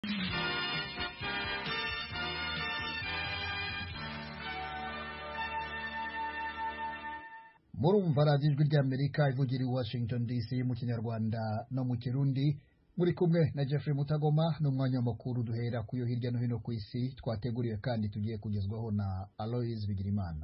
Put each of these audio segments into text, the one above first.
murumva radiyo ijwi ry'amerika ivugira i washington dc mu kinyarwanda no mu kirundi muri kumwe na jeffrey mutagoma n'umwanya w'amakuru duhera ku yo hirya no hino ku isi twateguriwe kandi tugiye kugezwaho na aloise bigirimana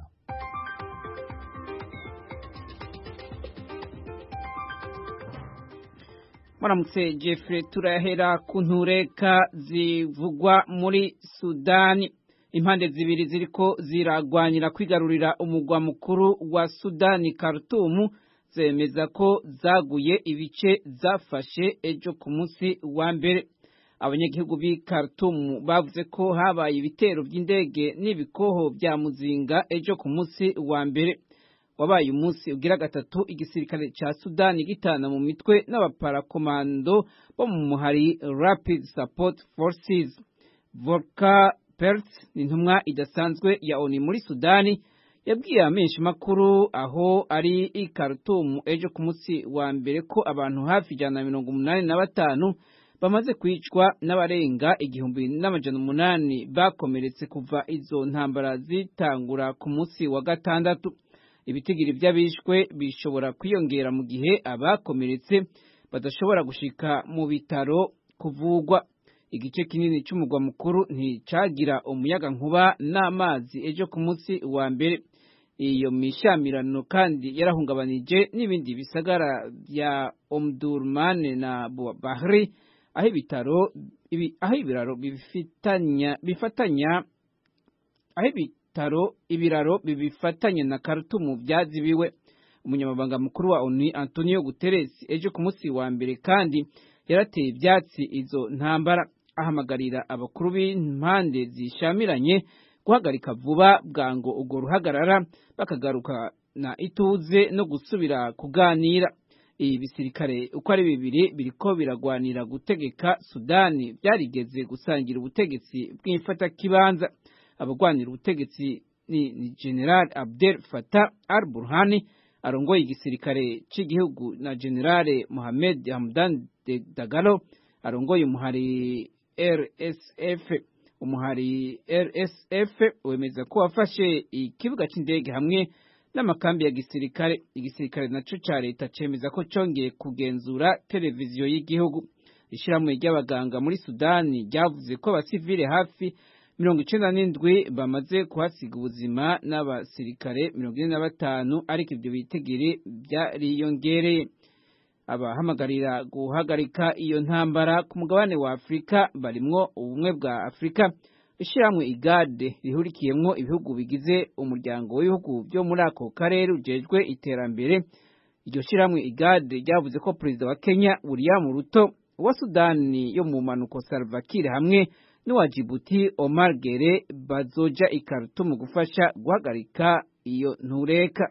muramutse jeffrey turahera ku ntureka zivugwa muri sudani impande zibiri ziriko ziragwanyira kwigarurira umugwa mukuru wa sudani Khartoum zemeza ko zaguye ibice zafashe ejo ku munsi wa mbere abanyagihugu b'i Khartoum bavuze ko habaye ibitero by'indege n'ibikoho bya muzinga ejo ku munsi wa mbere wabaye umunsi ugira gatatu igisirikare ca Sudani gitana mu mitwe n'abaparakomando bo mu muhari Rapid Support Forces Volker Perth ni intumwa idasanzwe ya ONU muri Sudani yabwiye amenshi makuru aho ari i Khartoum ejo ku munsi wa mbere ko abantu hafi ijana na mirongo umunani na batanu bamaze kwicwa n'abarenga igihumbi n'amajana umunani bakomeretse kuva izo ntambara zitangura ku munsi wa gatandatu ibitigiri by'abishwe bishobora kwiyongera mu gihe abakomeretse badashobora gushika mu bitaro kuvugwa igice kinini cy'umugwa mukuru nticagira umuyaga nkuba n'amazi ejo ku munsi wa mbere iyo mishamirano kandi yarahungabanije n'ibindi bisagara bya Omdurman na Bahri aho ibitaro aho ibiraro bifitanya bifatanya aho ibitaro ibiraro bibifatanya na Khartoum byazibiwe umunyamabanga mukuru wa ONU Antonio Guterres ejo ku munsi wa mbere kandi yarateye ibyatsi izo ntambara ahamagarira abakuru b'impande zishamiranye guhagarika vuba bwango urwo ruhagarara bakagaruka na ituze no gusubira kuganira ibi bisirikare uko ari bibiri biriko biragwanira gutegeka Sudani byarigeze gusangira ubutegetsi bw'imfatakibanza abagwanira ubutegetsi ni, ni General Abdel Fattah al-Burhani arongoye igisirikare cy'igihugu na General Mohamed Hamdan Dagalo arongoye umuhari RSF umuhari RSF wemeza ko wafashe ikibuga cy'indege hamwe n'amakambi ya gisirikare igisirikare naco ca leta cemeza ko congeye kugenzura televiziyo y'igihugu ishyirahamwe ry'abaganga muri Sudani ryavuze ko abasivile hafi mirongo icenda n'indwi bamaze kuhasiga ubuzima n'abasirikare mirongo ine na batanu ariko ivyo bitegiri vyariyongereye abahamagarira guhagarika iyo ntambara ku mugabane wa Afurika barimwo ubumwe bwa Afurika ishyirahamwe igade rihurikiyemwo ibihugu bigize umuryango w'ibihugu byo muri ako karere ujejwe iterambere iryo shyirahamwe igade ryavuze ko perezida wa Kenya William Ruto wa Sudani yo mu manuko Salva Kiir hamwe n'uwa Djibouti Omar Gere bazoja i Khartoum gufasha guhagarika iyo ntureka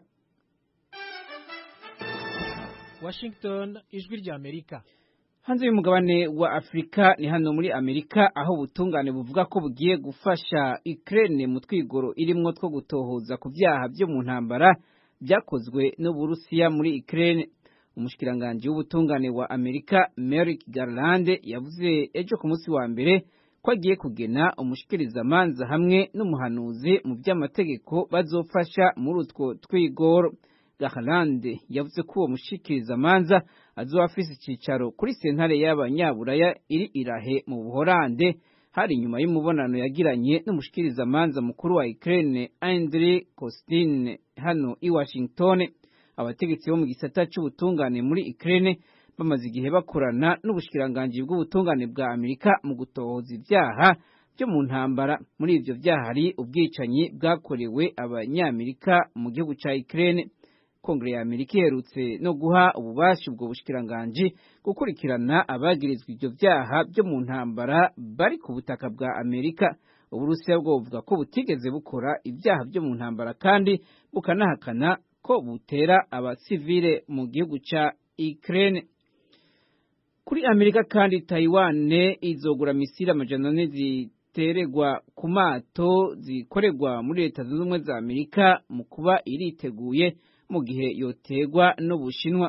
Washington ijwi rya Amerika hanze y'umugabane wa Afrika ni hano muri Amerika aho ubutungane buvuga ko bugiye gufasha Ukraine mu twigoro irimwo two gutohoza ku vyaha byo mu ntambara byakozwe n'Uburusiya muri Ukraine umushikiranganje w'ubutungane wa Amerika Merrick Garland yavuze ejo ku munsi wa mbere ko agiye kugena umushikirizamanza hamwe n'umuhanuzi mu by'amategeko bazofasha muri utwo twigoro Garland yavuze ko uwo mushikirizamanza azoba afise icicaro kuri sentare y'abanyaburaya iri irahe mu Buholande hari inyuma y'umubonano yagiranye n'umushikirizamanza mukuru wa Ukraine Andriy Kostin hano i Washington abategetsi bo mu gisata c'ubutungane muri Ukraine bamaze igihe bakorana n'ubushikiranganji bw'ubutungane bwa Amerika mu gutohoza ivyaha byo mu ntambara muri ivyo vyaha hari ubwicanyi bwakorewe abanyamerika mu gihugu ca Ukraine Kongere ya Amerika iherutse no guha ububasha ubwo bushikiranganji gukurikirana abagirizwa ivyo vyaha byo mu ntambara bari ku butaka bwa Amerika Uburusiya bwo buvuga ko butigeze bukora ibyaha byo mu ntambara kandi bukanahakana ko butera abasivile mu gihugu ca Ukraine kuri Amerika kandi Taiwan izogura misiri amajana ane ziteregwa ku mato zikorerwa muri leta zunze ubumwe za Amerika mu kuba iriteguye mu gihe yotegwa n'Ubushinwa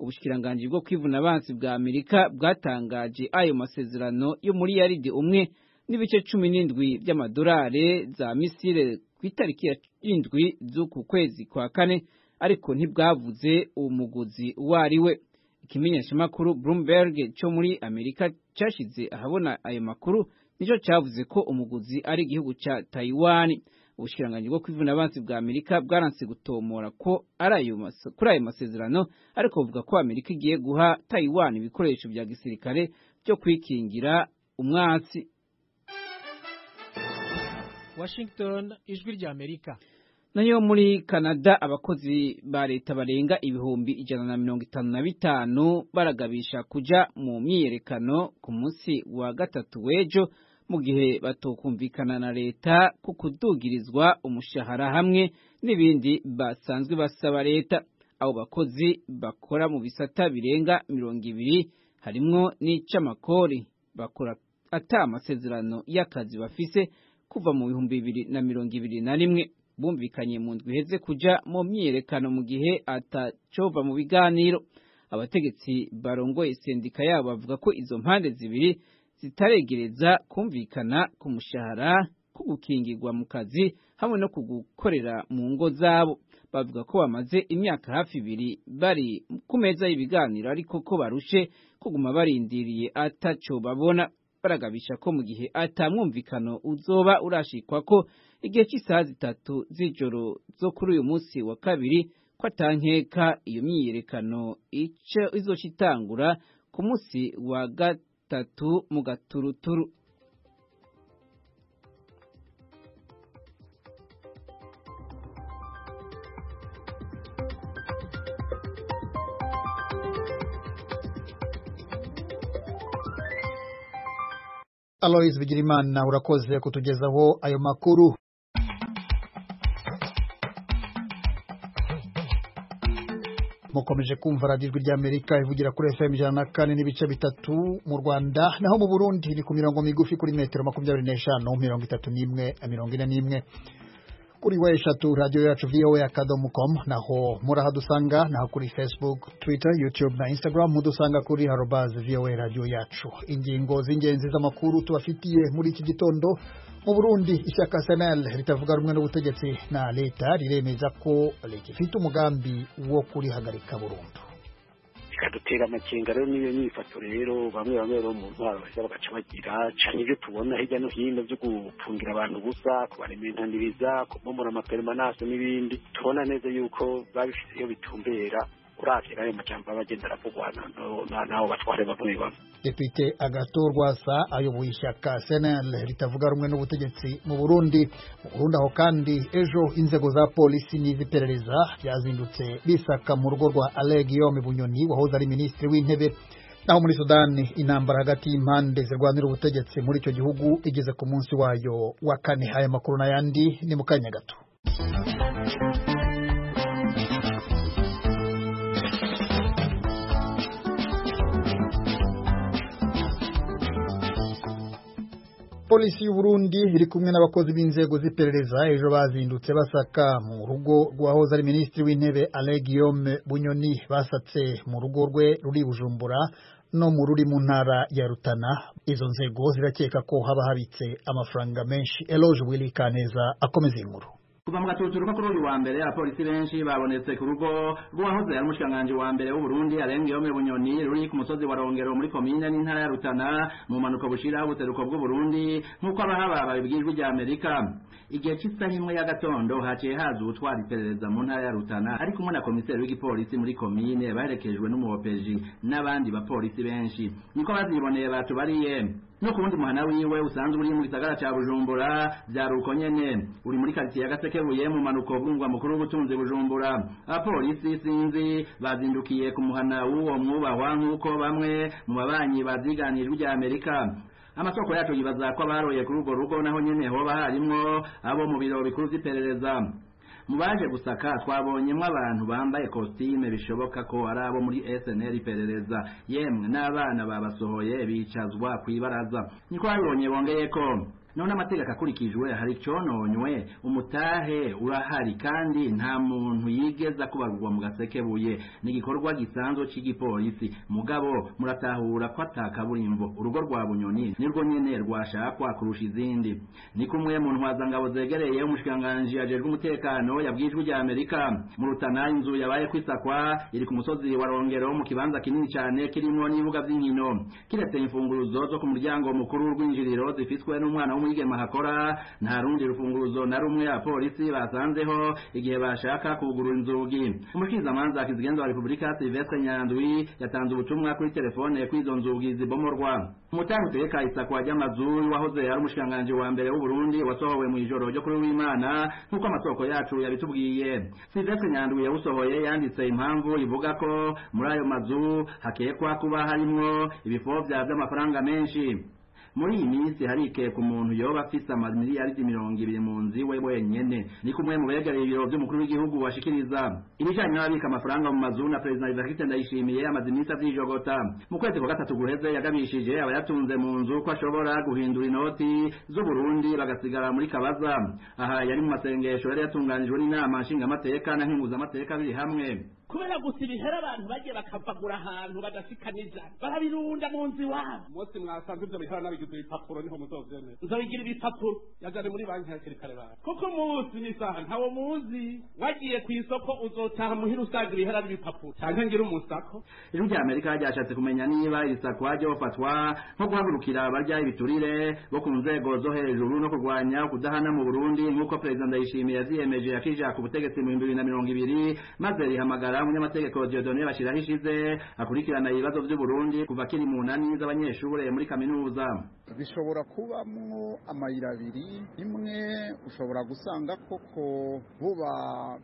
ubushikiranganji bwo kwivuna abansi bwa amerika bwatangaje ayo masezerano yo muri yaridi umwe n'ibice cumi n'indwi by'amadolari za misile ku itariki ya indwi z'uku kwezi kwa kane ariko ntibwavuze uwo muguzi uwo ari we ikimenyeshamakuru bloomberg cyo muri amerika cyashyize ahabona ayo makuru nicyo cyavuze ko umuguzi ari igihugu cya taiwan ubushikiranganji bwo kwivuna abansi bwa amerika bwaranse gutomora ko ari ayo kuri ayo masezerano ariko buvuga ko amerika igiye guha taiwan ibikoresho bya gisirikare byo kwikingira umwasi Washington ijwi rya Amerika nayo muri Canada abakozi ba leta barenga ibihumbi ijana na mirongo itanu na bitanu baragabisha kuja mu myiyerekano ku munsi wa gatatu w'ejo mu gihe batokumvikana na leta ku kudugirizwa umushahara hamwe n'ibindi basanzwe basaba leta abo bakozi bakora mu bisata birenga mirongo ibiri harimwo n'ic'amakori bakora ata amasezerano y'akazi bafise kuva mu bihumbi bibiri na mirongo ibiri na rimwe bumvikanye mu ndwi iheze kuja mu myiyerekano mu gihe atacova mu biganiro abategetsi barongoye sendika yabo bavuga ko izo mpande zibiri zitaregereza kumvikana ku mushahara ku gukingirwa mu kazi hamwe no kugukorera mu ngo zabo bavuga ko bamaze imyaka hafi ibiri bari ku meza y'ibiganiro ariko ko barushe kuguma barindiriye ataco babona baragabisha ko mu gihe atamwumvikano uzoba urashikwa ko igihe cy'isaha zitatu z'ijoro zo kuri uyu munsi wa kabiri ko atankeka iyo myiyerekano ico izoca itangura ku munsi wa gatatu mu gaturuturu Alois Bigirimana urakoze kutugezaho ayo makuru mukomeje kumva radiyo ijwi ry'amerika ivugira kuri fm ijana na kane n'ibice bitatu mu rwanda naho mu burundi ni ku mirongo migufi kuri metero makumyabiri n'eshanu mirongo itatu n'imwe mirongo ine n'imwe kuri we eshatu radiyo yacu voa akadomo com naho murahadusanga naho kuri facebook twitter youtube na instagram mudusanga kuri harobazi voa radiyo yacu ingingo z'ingenzi z'amakuru tubafitiye muri iki gitondo mu burundi ishyaka senel ritavuga rumwe n'ubutegetsi na leta riremeza ko leta ifite umugambi wo kurihagarika burundu bikadutera amakenga rero n'iyo nyifato rero bamwe bamwe rero mu ntwaro baheza bagaca bagira cane ibyo tubona hirya no hino byo gufungira abantu ubusa kubarementaniriza kubomora amaperemanase n'ibindi tubona neza yuko babifite iyo bitumbera uravye n'ayo majambo aba agenda aravugwa n'abo batware bamwe bamwe depite agato rwasa ayoboye ishyaka senel ritavuga rumwe n'ubutegetsi mu burundi mu burundi aho kandi ejo inzego za polisi n'iz'iperereza byazindutse bisaka mu rugo rwa ale guillaume bunyoni wahoze ari minisitiri w'intebe naho muri sudani intambara hagati y'impande zirwanira ubutegetsi muri icyo gihugu igeze ku munsi wayo wa kane aya makuru n'ayandi ni mu kanya gato polisi y'u Burundi iri kumwe n'abakozi b'inzego z'iperereza ejo bazindutse basaka mu rugo rwahoze ari minisitiri w'intebe Alain Guillaume Bunyoni basatse mu rugo rwe ruri Bujumbura no mu ruri mu ntara ya Rutana izo nzego zirakeka ko haba habitse amafaranga menshi Eloge Willy Kaneza akomeza inkuru kuva mu gatuturuka kuri uyu wa mbere abapolisi benshi babonetse ku rugo rw'uwahoze ari umushikiranganji wa mbere w'uburundi arenga yome bunyoni ruri ku musozi wa rongero muri komine n'intara ya rutana mu mpanuka bushira ubuseruko bw'uburundi nk'uko abahaba babibwijwe rya amerika igihe cy'isaha imwe ya gatondo haciye haza ubutwara iperereza mu ntara ya rutana ari kumwe na komiseri w'igipolisi muri komine baherekejwe n'umuhopeji n'abandi bapolisi benshi niko baziboneye batubariye no ku wundi muhana wiwe usanzwe uri mu gisagara ca bujumbura vyari uko nyene uri muri karitsiye ya gasekebuye mu manuko bw'umugwa mukuru w'ubutunzi bujumbura abapolisi sinzi bazindukiye ku muhana w'uwo mwubahwa nk'uko bamwe mu babanyi baziganijwe rya amerika amasoko yacu yibaza ko abaroye kuri urwo rugo naho nyene hoba harimwo abo mu biro bikuru vy'iperereza mu baje gusaka twabonyemwo abantu bambaye kositime bishoboka ko ari abo muri SNL iperereza yemwe n'abana babasohoye bicazwa kw'ibaraza niko babibonye bongeye ko none amategeko akurikijwe hari icononywe umutahe urahari kandi nta muntu yigeza kubarurwa mu gasekebuye ni igikorwa gisanzwe c'igipolisi mugabo muratahura ko atakaburimbo urugo rwa bunyoni nirwo nyene rwashakwa kurusha izindi ni kumwe mu ntwazangabo zegereye umushikiranganji ajejwe umutekano yabwijwe rya amerika mu rutana inzu yabaye kwisakwa iri ku musozi wa rongero mu kibanza kinini cyane kirimwo n'ibibuga vy'inkino kiretse imfunguruzo zo ku muryango mukuru w'urwinjiriro zifiswe n'umwana w'umwigema hakora nta rundi rufunguruzo na rumwe abapolisi basanzeho igihe bashaka kugurura inzugi umushikirizamanza kizigenza wa repubulika silvestre nyandwi yatanze ubutumwa kuri telefone kw'izo nzugi zibomorwa umutahe utegeka isakwa ry'amazu wahoze ari umushikiranganji wa mbere w'uburundi wasohowe mu ijoro ryo kuri w'imana nk'uko amasoko yacu yabitubwiye silvestre nyandwi yawusohoye yanditse impamvu ivuga ko muri ayo mazu hakekwa kuba harimwo ibifovya vy'amafaranga menshi muri iyi minsi harikeka umuntu yoba afise amamiliyaridi mirongo ibiri mu nzu iwe wenyene ni kumwe mu begereye ibiro vy'umukuru w'igihugu washikiriza ibijanye n'ababika amafaranga mu mazu na perezida Evariste Ndayishimiye amaze iminsi avyijogota mu kwezi kwa gatatu guheze yagabishije abayatunze mu nzu ko ashobora guhindura inoti z'uburundi bagasigara muri kabaza aha yari mu masengesho yari yatunganijwe n'inama nshingamateka na nkenguzamateka biri hamwe kubera gusa ibihera abantu bagiye bakavagura ahantu badashikaniza barabirunda mu nzu iwabo umunsi mwasanze ivyo bihera nabigize ibipapuro niho muzovyemera nzobigira ibipapuro yajane muri banki hakiri kare bara kuko umunsi n'isaha ntawo muzi wagiye ku isoko uzotaha muhira usanga ibihera ari ibipapuro canke ngira umusako ijwi rya amerika ryashatse kumenya niba iri sakwa ryofatwa nko guhagurukira abarya ibiturire bo ku nzego zo hejuru no kurwanya kudahana mu burundi nk'uko perezida ndayishimiye yavyiyemeje yakija ku butegetsi mu bihumbi bibiri na mirongo ibiri maze rihamagara umunyamategeko Dieudonne Bashiraho ishize akurikirana ibibazo vy'Uburundi kuva kiri mu nani z'abanyeshure muri kaminuza bishobora kubamwo amayira abiri imwe ushobora gusanga koko buba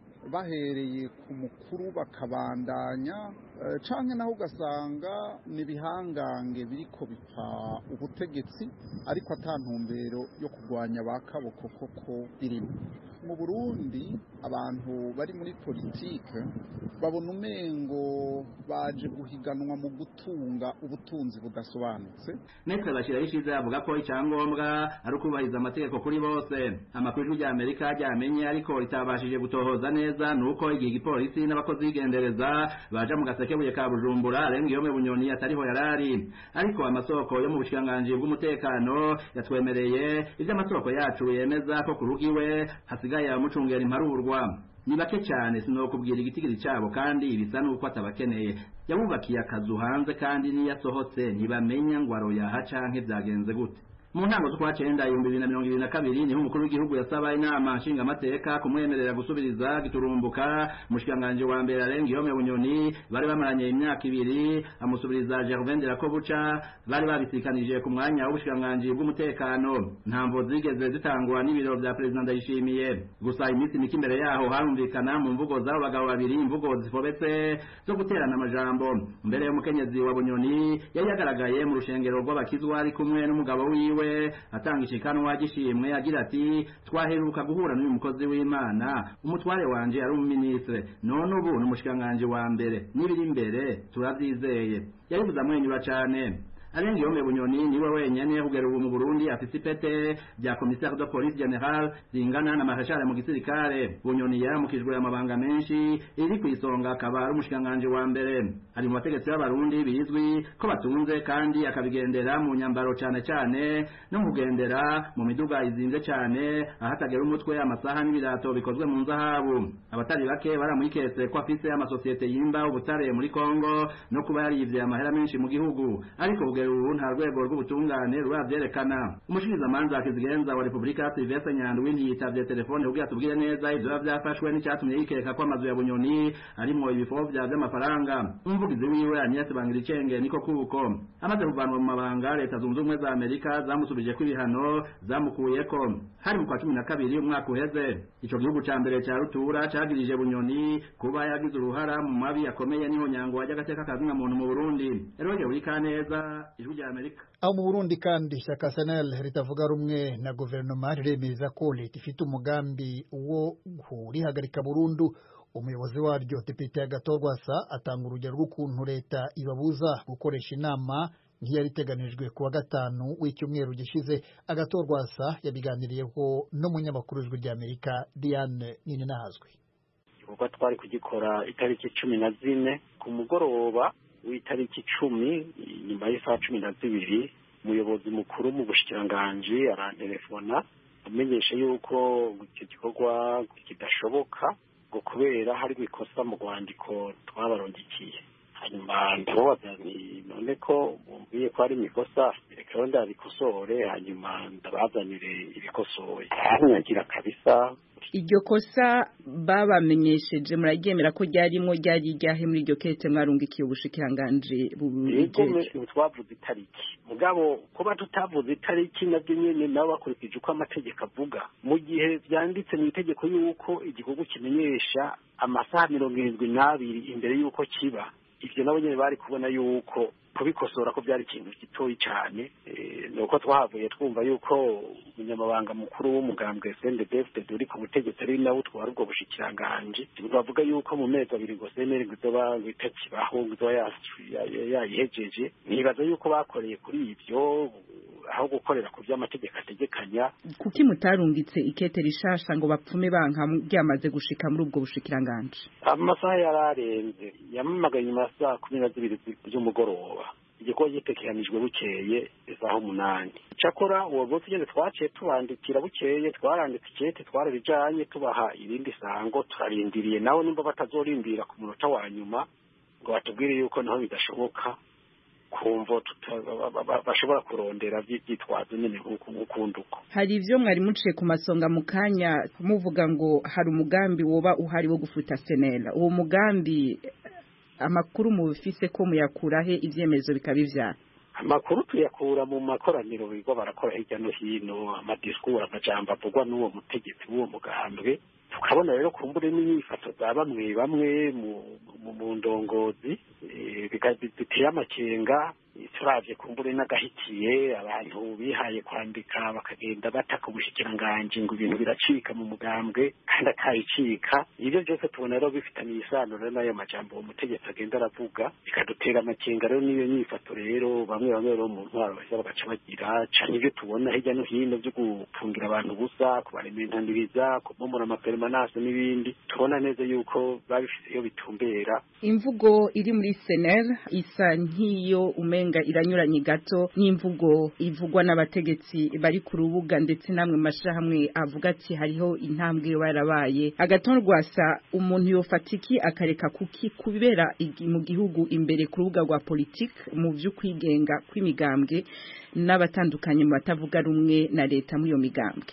bahereye ku mukuru bakabandanya canke naho ugasanga ni ibihangange biriko bipfa ubutegetsi ariko ata ntumbero yo kurwanya ba kaboko koko irimo mu burundi abantu bari muri politike babona umengo baje guhiganwa mu gutunga ubutunzi budasobanutse Nestor Bashiraho ishize avuga ko icyangombwa ari ukubahiriza amategeko kuri bose amakuru y'ijwi rya Amerika ryamenye ariko ritabashije gutohoza neza nuko igihe igipolisi n'abakozi b'igendereza baja mu gasekebuye ka Bujumbura arenga iyo bunyoni atariho yarari ariko amasoko yo mu bushikiranganji bw'umutekano yatwemereye ivyo amasoko yacu yemeza ko ku rugiwe hasigaye abamucungera imparurwa ni bake cyane sinokubwira igitigiri cyabo kandi bisa nuko atabakeneye yabubakiye akazu hanze kandi niyo asohotse ntibamenya ngo aroyaha canke vyagenze gute mu ntango z'ukwa cenda ibihumbi bibiri na mirongo ibiri na kabiri niho umukuru w'igihugu yasaba inama nshingamateka kumwemerera gusubiriza giturumbuka umushikiranganji wa mbere arenga ihome bunyoni bari bamaranye imyaka ibiri amusubiriza gervain de la kobuca bari babisikanije ku mwanya w'ubushikiranganji bw'umutekano ntamvo zigeze zitangwa n'ibiro vya perezida ndayishimiye gusa iminsi mike imbere yaho harumvikana mu mvugo z'abo bagabo babiri imvugo zifobetse zo guterana amajambo mbere y'umukenyezi wa bunyoni yari yagaragaye mu rushengero rw'abakizwa ari kumwe n'umugabo wiwe atanga ishikanwa gishimwe agira ati twaheruka guhura n'uyu mukozi w'imana umutware wanje ari umuminisitire none ubu ni umushikiranganji wa mbere n'ibiri imbere turavyizeye yabivuze amwenyura cane arenga iyo bunyoni niwe wenyene kugera ubu mu Burundi afise ipete rya commissaire de police general zingana na marashare mu gisirikare bunyoni yaramukijwe amabanga menshi iri kwisonga akaba ari umushikanganje wa mbere ari mu bategetsi b'abarundi bizwi ko batunze kandi akabigendera mu nyambaro cane cane no kugendera mu miduga izinze cane ahatagera umutwe amasaha n'ibirato bikozwe mu nzahabu abatari bake baramwiketse ko afise amasosiyete yimba ubutare muri Kongo no kuba yarivye amahera menshi mu gihugu ariko kugera ubu nta rwego rw'ubutungane ruravyerekana umushikirizamanza kizigenza wa repubulika silvestre nyandwi ntiyitavye telefone kugira tubwire neza ivyo biba vyafashwe n'icatumye yikeka ko amazu ya bunyoni arimwo ibifovya vy'amafaranga umuvugizi wiwe agnès bangiricenge niko kuko amaze kuvanwa mu mabanga leta zunze ubumwe za amerika zamusubijeko ibihano zamukuyeko hari mu kwa cumi na kabiri umwaka uheze ico gihugu ca mbere ca rutura cagirije bunyoni kuba yagize uruhara mu mabi akomeye niho nyango wajya agateka kazina muntu mu burundi eroge buri kaneza ijwi rya amerika aho mu burundi kandi ishyaka senel ritavuga rumwe na guverinoma riremeza ko leta ifite umugambi wo kurihagarika burundu umuyobozi waryo depite agatorwasa atanga urugero rw'ukuntu leta ibabuza gukoresha inama nk'iyari iteganijwe ku wa gatanu w'icyumweru gishize agatorwasa yabiganiriyeho n'umunyamakuru w'ijwi ry'amerika diane ninahazwi igikorwa twari kugikora itariki cumi na zine ku mugoroba w'itariki icumi nyuma y'isaha cumi na zibiri umuyobozi mukuru mu bushikiranganji arantelefona amenyesha yuko icyo gikorwa kidashoboka ngo kubera hari ikosa mu rwandiko twabarondikiye hanyuma ndababaza nti none ko bumviye ko hari imikosa reka rero ndabikosore hanyuma ndabazanire ibikosoye aranyagira kabisa iryo kosa babamenyesheje muraryemera ko ryarimo ryari ryahe muri iryo kete mwarungikiye ubushikiranganji bubijeje twavuze itariki mugabo kuba tutavuze itariki nabyo nyene nabo bakurikije uko amategeko avuga mu gihe vyanditse mu itegeko yuko igikorwa kimenyesha amasaha mirongo irindwi n'abiri imbere y'uko kiba ivyo nabo nyene bari kubona yuko kubikosora ko byari ikintu gitoyi cyane ni uko twahavuye twumva yuko umunyamabanga mukuru w'umugambwe sendedefted uri ku butegetsi ari nawe utwara ubwo bushikiranganji bavuga yuko mu mezi abiri ngo seneri ngo izoba itakibaho ngo izoba yayihejeje nibaza yuko bakoreye kuri ibyo aho gukorera ku by'amategeko ategekanya kuki mutarungitse ikete rishasha ngo bapfume banka ryamaze gushika muri ubwo bushikiranganji amasaha yararenze yamamagaye nyuma ya saa kumi na zibiri z'umugoroba igikorwa gitekeranijwe bukeye isaha umunani cyakora uwo munsi nyine twaciye tubandikira bukeye twaranditse ikete twararijanye tubaha irindi sango turarindiriye nawe nimba batazorindira ku munota wa nyuma ngo batubwire yuko naho bidashoboka kumva bashobora kurondera byitwazo nyine nk'ukundi uko hari ibyo mwari muciye ku masonga mu kanya muvuga ngo hari umugambi woba uhari wo gufuta senera uwo mugambi amakuru mubifise ko muyakurahe ibyemezo bikaba ivyara amakuru tuyakura mu makoraniro bigo barakora hirya no hino amadisikuru amajambo avugwa n'uwo mutegetsi w'uwo mugambwe tukabona rero kumbure n'inyifato za bamwe bamwe mu ndongozi biteye amakenga turavye kumbure n'agahitiye abantu bihaye kwandika bakagenda bataka umushikiranganji ngo ibintu biracika mu mugambwe kandi akayicika ibyo byose tubona rero bifitaniye isano rero n'ayo majambo uwo mutegetsi agenda aravuga bikadutera amakenga rero n'iyo nyifato rero bamwe bamwe rero mu ntwaro baheza bagaca bagira cane ibyo tubona hirya no hino byo gufungira abantu ubusa kubarementaniriza kubomora amaperemanase n'ibindi tubona neza yuko babifise iyo bitumbera imvugo iri muri senel isa nk'iyo umenga iranyuranye gato n'imvugo ivugwa n'abategetsi bari ku rubuga ndetse namwe mashirahamwe avuga ati hariho intambwe barabaye agatorwasa umuntu yofata iki akareka kuki kubera mu gihugu imbere ku rubuga rwa politiki mu vy'ukwigenga kw'imigambwe n'abatandukanye mu batavuga rumwe na leta muri iyo migambwe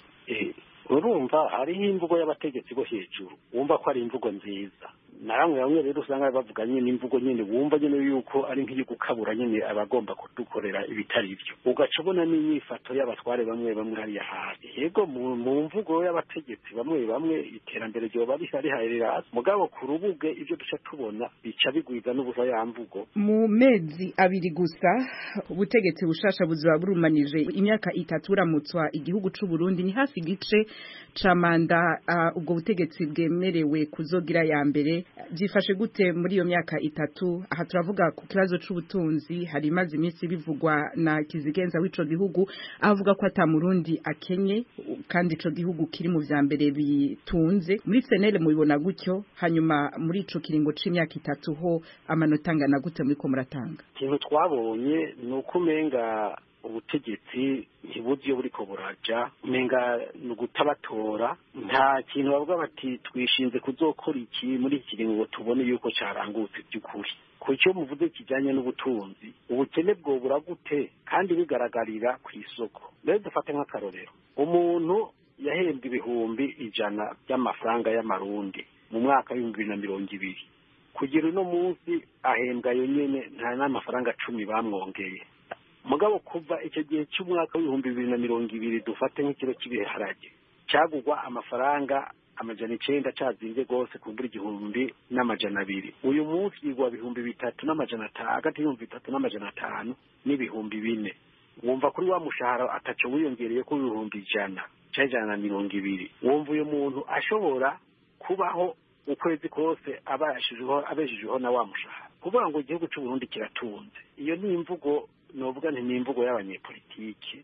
urumva hariho imvugo y'abategetsi bo hejuru wumva ko ari imvugo nziza na bamwe bamwe rero usanga bavuga nyine imvugo nyine wumva nyine yuko ari nk'iyo gukabura nyine abagomba kudukorera ibitari byo ugaca ubona n'inyifato y'abatware bamwe bamwe hariya hasi yego mu mvugo y'abategetsi bamwe bamwe iterambere ryoba riharira hasi mugabo ku rubuge ibyo duca tubona bica bigwiza n'ubusa ya mvugo mu mezi abiri gusa ubutegetsi bushasha buzaba burumanije imyaka itatu buramutswa igihugu c'u Burundi ni hafi igice ca manda uh, ubwo butegetsi bwemerewe kuzogira ya mbere byifashe gute muri iyo myaka itatu aha turavuga ku kibazo c'ubutunzi hari imaze iminsi bivugwa na kizigenza w'ico gihugu avuga ko ata murundi akenye kandi ico gihugu kiri mu vya mbere bitunze muri senere mubibona gutyo hanyuma muri ico kiringo c'imyaka itatu ho amanota angana gute muriko muratanga ikintu twabonye ni uko umenga ubutegetsi ntibuzi iyo buriko buraja umenga ni ugutabatora nta kintu bavuga bati twishinze kuzokora iki muri iki kiringo ngo tubone yuko carangutse by'ukuri ku cyo muvuze kijanye n'ubutunzi ubukene bwobura gute kandi bigaragarira ku isoko rero dufate nk'akarorero umuntu yahembwe ibihumbi ijana by'amafaranga y'amarundi mu mwaka w'ibihumbi bibiri na mirongo ibiri kugira uno munsi ahembwa yo nyene nta n'amafaranga cumi bamwongeye mugabo kuva icyo gihe cy'umwaka w'ibihumbi bibiri na mirongo ibiri dufate nk'ikiro cy'ibiharage cyagugwa amafaranga amajana icenda cazinze rwose kumbura igihumbi n'amajana abiri uyu munsi yigwa ibihumbi bitatu n'amajana atanu hagati y'ibihumbi bitatu n'amajana atanu n'ibihumbi bine wumva kuri wa mushahara ataco wiyongereye ko ibihumbi ijana canke ijana na mirongo ibiri wumva uyu muntu ashobora kubaho ukwezi kose abeshejeho na wa mushahara kuvuga ngo igihugu c'uburundi kiratunze iyo ni imvugo novuga nti ni imvugo y'abanyepolitike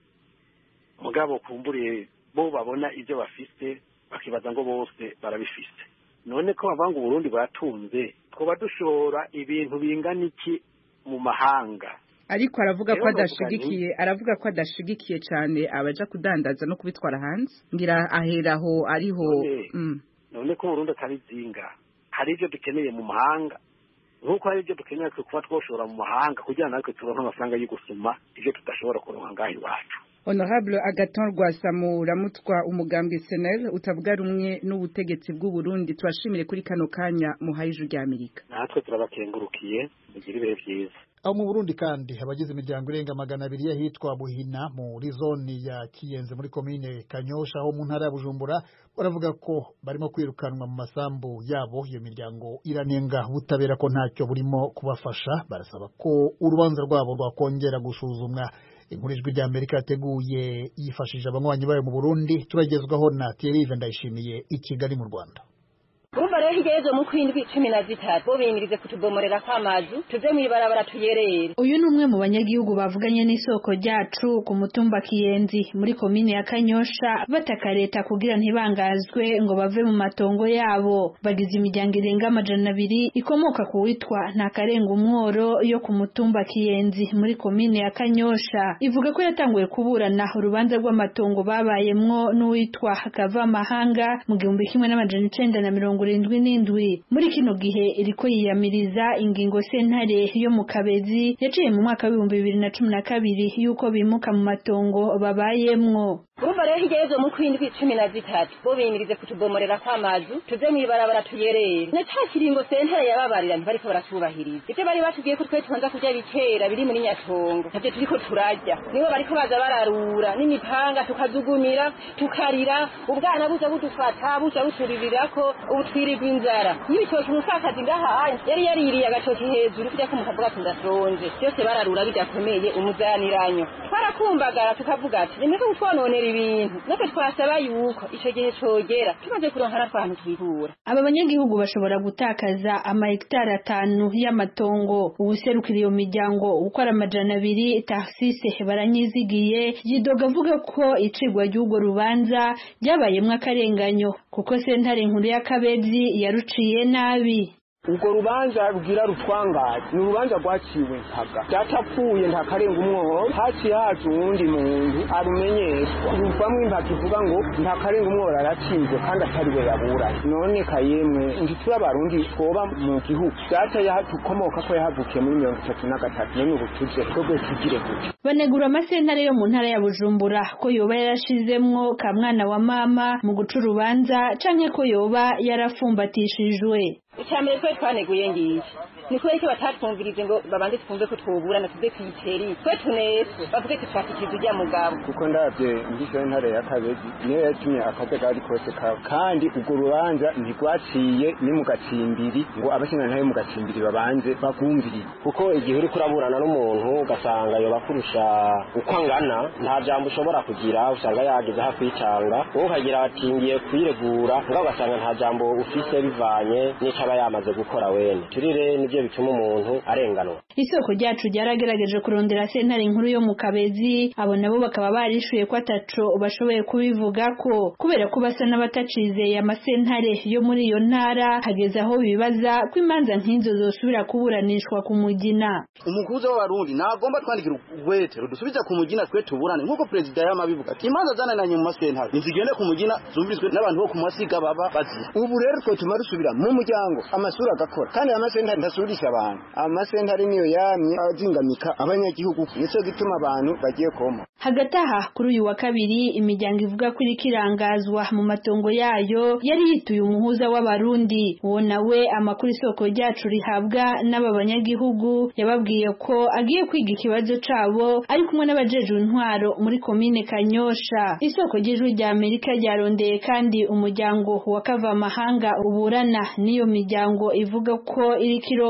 mugabo kumburiye bo babona ibyo bafise bakibaza ngo bose barabifise none ko bavanga uburundi bwatunze twoba dushora ibintu bingana iki mu mahanga ariko aravuga ko Rero novuga adashigikiye aravuga ko adashigikiye cyane abaja kudandaza no kubitwara hanze ngira aheraho ariho None- mm. none ko Burundi atari zinga hari ibyo dukeneye mu mahanga nk'uko hari ibyo dukeneye twe kuba twoshora mu mahanga kugira ngo natwe turonke amafaranga yo gusuma ibyo tudashobora kuronka ngaha iwacu Honorable Agaton Rwasamu ramutwa umugambwe SNL utavuga rumwe n'ubutegetsi bw'u Burundi twashimire kuri kano kanya muhaye ijuru rya Amerika natwe turabakengurukiye mugire ibihe byiza aho mu Burundi kandi abagize imiryango irenga magana abiri y'ahitwa Buhina muri zone ya Kiyenze muri komine Kanyosha ho mu ntara ya Bujumbura baravuga ko barimo kwirukanwa mu masambu yabo iyo miryango iranenga ubutabera ko ntacyo burimo kubafasha barasaba ko urubanza rwabo rwakongera gusuzumwa inkuru ijwi rya Amerika yateguye yifashishije abanywanyi bayo mu Burundi turagezwaho na Thierry Ndayishimiye i Kigali mu Rwanda urumva rero hirya y'ejo mu kwindwi cumi na zitatu bo bimirize kutubomorera kw'amazu tuve mw'ibarabara tuyerere uyu ni umwe mu banyagihugu bavuganye n'isoko ryacu ku mutumba kiyenzi muri komine ya kanyosha bataka leta kugira ntibangazwe ngo bave mu matongo yabo bagize imiryango irenga amajana abiri ikomoka ku witwa ntakarenga umworo yo ku mutumba kiyenzi muri komine ya kanyosha ivuga ko yatanguye kuburana urubanza rw'amatongo babayemwo n'uwitwa kavamahanga mu gihumbi kimwe n'amajana icenda na mirongo irindwi n'indwi muri kino gihe iriko yiyamiriza ingingo sentare yo mu kabezi yaciye mu mwaka w'ibihumbi bibiri na cumi na kabiri y'uko bimuka mu matongo babayemwo urumva rero hirya y'ejo mu kwindwi cumi na zitatu bo bimirize kutubomorera kw'amazu tuve mw'ibarabara tuyerere na ca kiringo sentare yababarira ntibariko baratubahiriza ivyo bari batubwiye ko twe tubanza kurya bikera biri muri nyatongo navyo turiko turarya nibo bariko baza bararura n'imipanga tukazugumira tukarira ubwana buza budufata buza buturirirako ubu twirirwa inzara n'ibitoki umupfakazi ngaha yari yaririye agatoki hejuru kujya ko mukavuga ati ndashonje byose bararura bidakomeye umuzaniranyo twarakumbagara tukavuga ati nimeze kutwononera ibintu natwe twasaba yuko ico gihe cogera tumaze kuronka natwe ahantu twikura aba banyagihugu bashobora gutakaza amahegitari atanu y'amatongo ubuserukira iyo miryango ukora amajana abiri taxise baranyizigiye yidoga avuga ko icigwa ry'urwo rubanza ryabayemwo akarenganyo kuko sentare nkuru y'akabezi yaruciye nabi urwo rubanza rugira rutwangaye ni urubanza rwaciwe mpaga byatapfuye ntakarenga umwobo haciye haje uwundi muntu arumenyeshwa ruvamwo impaka ivuga ngo ntakarenga umwobo aratsinzwe kandi atari we yaburanye none kayemwe ntituri abarundi twoba mu gihugu data yatukomoka ko yahavukiye muri mirongo itatu na gatatu none ubu tuje twebwe tugire gute banegura amasentare yo mu ntara ya bujumbura ko yoba yarashizemwo ka mwana wa mama mu guca urubanza canke ko yoba yarafumbatishijwe icambere twe twaneguye ngiye ni kubera ko batatwumvirize ngo babanze twumve ko twoburana tuze kwiteri twe tuneswe bavuge ko twakikiza ujya mugabo kuko ndabye mbise ntare ya kabezi niyo yatumye akajagari kose kawe kandi urwo rubanza ntirwaciye ni mu gacimbiri ngo abashinga ntayo mu gacimbiri babanze bagumviriye kuko igihe uri kuraburana n'umuntu ugasanga yoba kurusha uko angana nta jambo ushobora kugira usanga yageze aho kwicanga wowe ukagira ati ngiye kwiregura ngaho ugasanga nta jambo ufise bivanye n'ico aba yamaze gukora wene turire nivyo bituma umuntu arenganwa isoko ryacu ryaragerageje kurondera sentare nkuru yo mu kabezi abo nabo bakaba barishuye ko ataco bashoboye kubivuga ko kubera ko basa n'abatacizeye amasentare yo muri iyo ntara hageze aho bibaza ko imanza nk'izo zosubira kuburanishwa ku mugina umukuza w'abarundi nagomba twandikira urwete rudusubiza ku mugina twe tuburane nk'uko perezida yama bivuga ati imanza zanananye mu masentare nizigende ku mugina zumviswe n'abantu bo ku masiga baba bazira ubu rero twe tuma dusubira mu muryango amasura agakora kandi amasentare ntasurisha abantu amasentare niyo yamye azingamika abanyagihugu nico gituma abantu bagiye koma hagati aha kuri uyu wa kabiri imiryango ivuga ko iriko irangazwa mu matongo yayo yari yituye umuhuza w'abarundi uwo nawe amakuru isoko ryacu rihabwa n'aba banyagihugu yababwiye ko agiye kwiga ikibazo cabo ari kumwe n'abajejwe intwaro muri komine kanyosha isoko ry'ijwi rya amerika ryarondeye kandi umuryango wa kavamahanga uburana n'iyo miryango ivuga ko iriko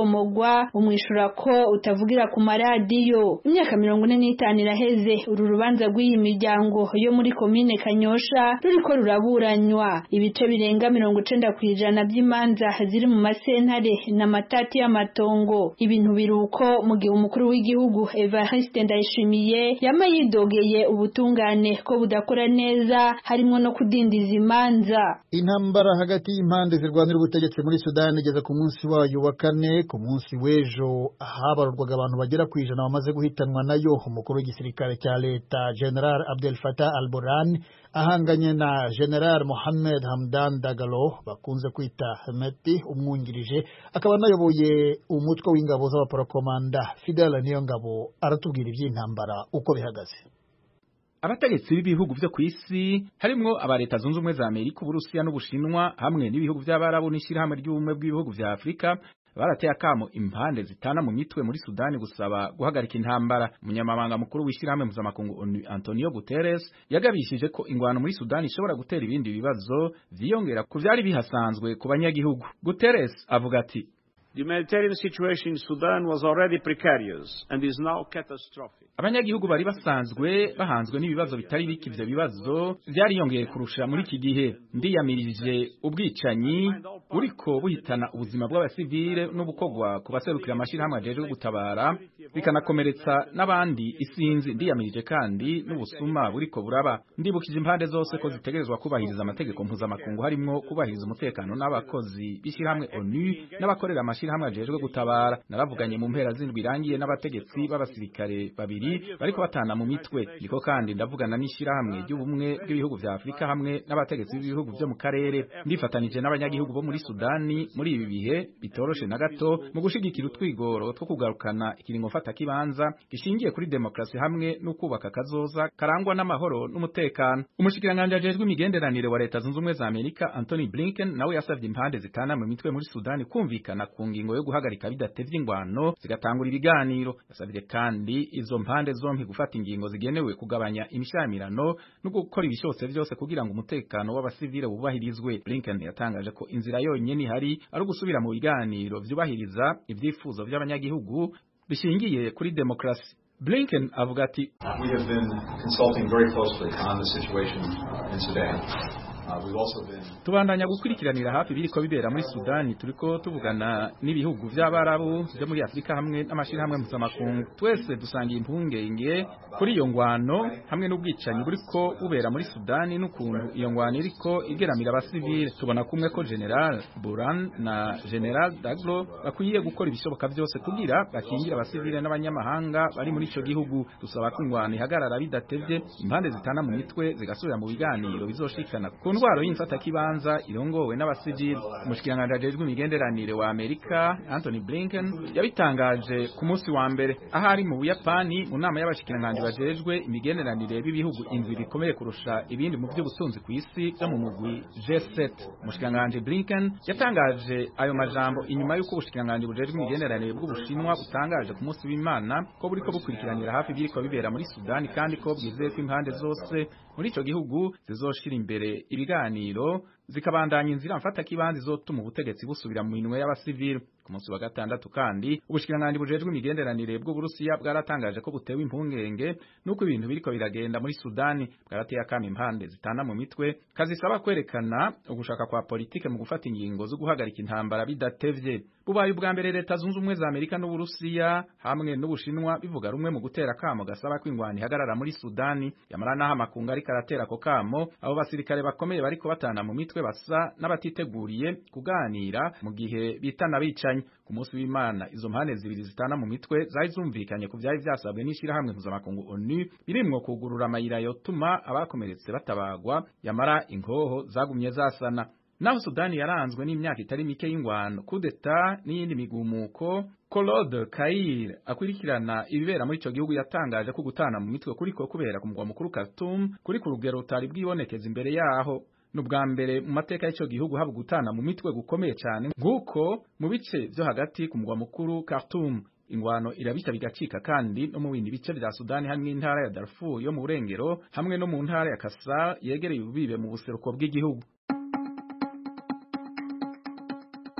gutomogwa umwishura ko utavugira ku maradiyo imyaka mirongo ine n'itanu iraheze uru rubanza rw'iyi miryango yo muri komine kanyosha ruriko ruraburanywa ibice birenga mirongo icenda ku ijana by'imanza ziri mu masentare n'amatati y'amatongo ibintu biruko mu gihe umukuru w'igihugu Evariste Ndayishimiye yama yidogeye ubutungane ko budakora neza harimo no kudindiza imanza intambara hagati y'impande zirwanira ubutegetsi muri Sudani igeze ku munsi wayo wa kane ku munsi w'ejo habarurwaga abantu bagera ku ijana bamaze guhitanwa nayo umukuru w'igisirikare cya leta General Abdel Fattah al-Burhan ahanganye na General Mohammed Hamdan Dagalo bakunze kwita Hemeti umwungirije akaba anayoboye umutwe w'ingabo z'abaporokomanda Fidel Niyongabo aratubwira iby'intambara uko bihagaze abategetsi b'ibihugu vyo kw'isi harimwo aba leta zunze ubumwe za Amerika Uburusiya n'Ubushinwa hamwe n'ibihugu vy'abarabu n'ishirahamwe ry'ubumwe bw'ibihugu vya Afrika barateye akamo impande zitana mu mitwe muri Sudani gusaba guhagarika intambara umunyamabanga mukuru w'ishirahamwe mpuzamakungu ONU Antonio Guterres yagabishije ko ingwano muri Sudani ishobora gutera ibindi bibazo vyiyongera ku vyari bihasanzwe ku banyagihugu Guterres avuga ati The humanitarian situation in Sudan was already precarious and is now catastrophic. abanyagihugu bari basanzwe bahanzwe n'ibibazo bitari bike ivyo bibazo vyariyongeye kurusha muri iki gihe ndiyamirije ubwicanyi buriko buhitana ubuzima bw'abasivile n'ubukogwa ku baserukira amashirahamwe ajejwe gutabara bikanakomeretsa n'abandi isinzi ndiyamirije kandi n'ubusuma buriko buraba ndibukije impande zose ko zitegerezwa kubahiriza amategeko mpuzamakungu harimwo kubahiriza umutekano n'abakozi b'ishirahamwe ONU n'abakorera amashirahamwe ajejwe gutabara naravuganye mu mpera z'indwi irangiye n'abategetsi b'abasirikare babiri bariko batana mu mitwe niko kandi ndavugana n'ishirahamwe ry'ubumwe bw'ibihugu vya Afrika hamwe n'abategetsi b'ibihugu vyo mu karere ndifatanije n'abanyagihugu bo muri Sudani muri ibi bihe bitoroshe na gato mu gushigikira utwigoro two kugarukana ikiringo fata kibanza gishingiye kuri demokrasi hamwe no kubaka kazoza karangwa n'amahoro n'umutekano umushikiranganje ajejwe imigenderanire wa leta zunze ubumwe za Amerika Anthony Blinken nawe yasavye impande zitana mu mitwe muri Sudani kumvikana ku ngingo yo guhagarika bidatevye ingwano zigatangura ibiganiro yasavye kandi izo mpande zompi gufata ingingo zigenewe kugabanya imishamirano no gukora ibishose vyose kugira ngo umutekano w'abasivile wubahirizwe Blinken yatangaje ko inzira yonyene ihari ari ugusubira mu biganiro vyubahiriza ivyifuzo vy'abanyagihugu bishingiye kuri demokrasi Blinken avuga ati We have been consulting very closely on the situation in Sudan. Uh, we've also been tubandanya gukurikiranira hafi biriko bibera muri Sudani turiko tuvugana n'ibihugu vy'abarabu byo muri Afrika hamwe n'amashirahamwe mpuzamakungu twese dusangiye impungenge kuri iyo ngwano hamwe n'ubwicanyi buriko bubera muri Sudani n'ukuntu iyo ngwano iriko igeramira abasivile tubona kumwe ko General Buran na General Daglo bakwiye gukora ibishoboka vyose kugira bakingira abasivile n'abanyamahanga bari muri ico gihugu dusaba ko ingwano ihagarara bidatevye impande zitana mu mitwe zigasubira mu biganiro bizoshikana ku ndwaro y'imfata kibanza irongowe n'abasivili umushikiranganje ajejwe imigenderanire wa Amerika Anthony Blinken yabitangaje ku munsi wa mbere aho ari mu Buyapani mu nama y'abashikiranganje bajejwe imigenderanire b'ibihugu indwi bikomeye kurusha ibindi mu by'ubutunzi ku isi byo mu mugwi G7 umushikiranganje Blinken yatangaje ayo majambo inyuma y'uko ubushikiranganje bujejwe imigenderanire bw'ubushinwa butangaje ku munsi w'Imana ko buriko bukurikiranira hafi biriko bibera muri Sudani kandi ko bwizeye ko impande zose muri ico gihugu zizoshira imbere ibiganiro zikabandanya inzira mfata kibanza izotuma ubutegetsi busubira mu minwe y'abasivili ku munsi wa gatandatu kandi ubushikiranganje bujejwe imigenderanire bw'uburusiya bwaratangaje ko butewe impungenge nuko ibintu biriko biragenda muri Sudani bwarateye akama impande zitana mu mitwe kazisaba kwerekana ugushaka kwa politike mu gufata ingingo zo guhagarika intambara bidatevye bubaye ubwa mbere leta zunze ubumwe za Amerika n'uburusiya hamwe n'ubushinwa bivuga rumwe mu gutera kamo gasaba ko ingwani ihagarara muri Sudani yamara naho amakungu ariko aratera ako kamo abo basirikare bakomeye bariko batana mu mitwe basa n'abatiteguriye kuganira mu gihe bitana bicanyi ku munsi w'Imana izo mpande zibiri zitana mu mitwe zari zumvikanye ku vyari vyasabwe n'ishirahamwe mpuzamakungu ONU birimwo kugurura amayira yotuma abakomeretse batabagwa yamara inkoho zagumye zasana naho Sudani yaranzwe n'imyaka itari mike y'ingwano kudeta n'iyindi migumuko Claude Kair akurikirana ibibera muri ico gihugu yatangaje ko gutana mu mitwe kuriko kubera ku mugwa mukuru Khartoum kuri ku rugero utari bwibonekeza imbere yaho nubwa mbere mu mateka y'ico gihugu haba gutana mu mitwe gukomeye cyane nk'uko mu bice vyo hagati ku mugwa mukuru Khartoum ingwano irabita bigacika kandi no mu bindi bice vya Sudani hamwe n'intara ya Darfur yo mu burengero hamwe no mu ntara ya Kasar yegereye ububibe mu buseruko bw'igihugu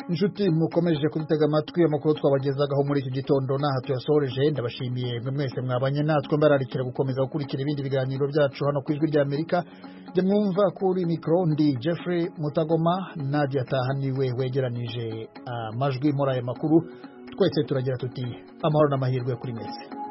inshuti mukomeje kudutega amatwi amakuru twabagezagaho muri iki gitondo n'aha tuyasoreje ndabashimiye mwe mwese mwabanye natwe mbararikira gukomeza gukurikira ibindi biganiro byacu hano ku ijwi ry'amerika jya mwumva kuri mikoro ndi jeffrey mutagoma nadia atahaniwe wegeranije amajwi muri aya makuru twese turagira tuti amahoro n'amahirwe kuri mwese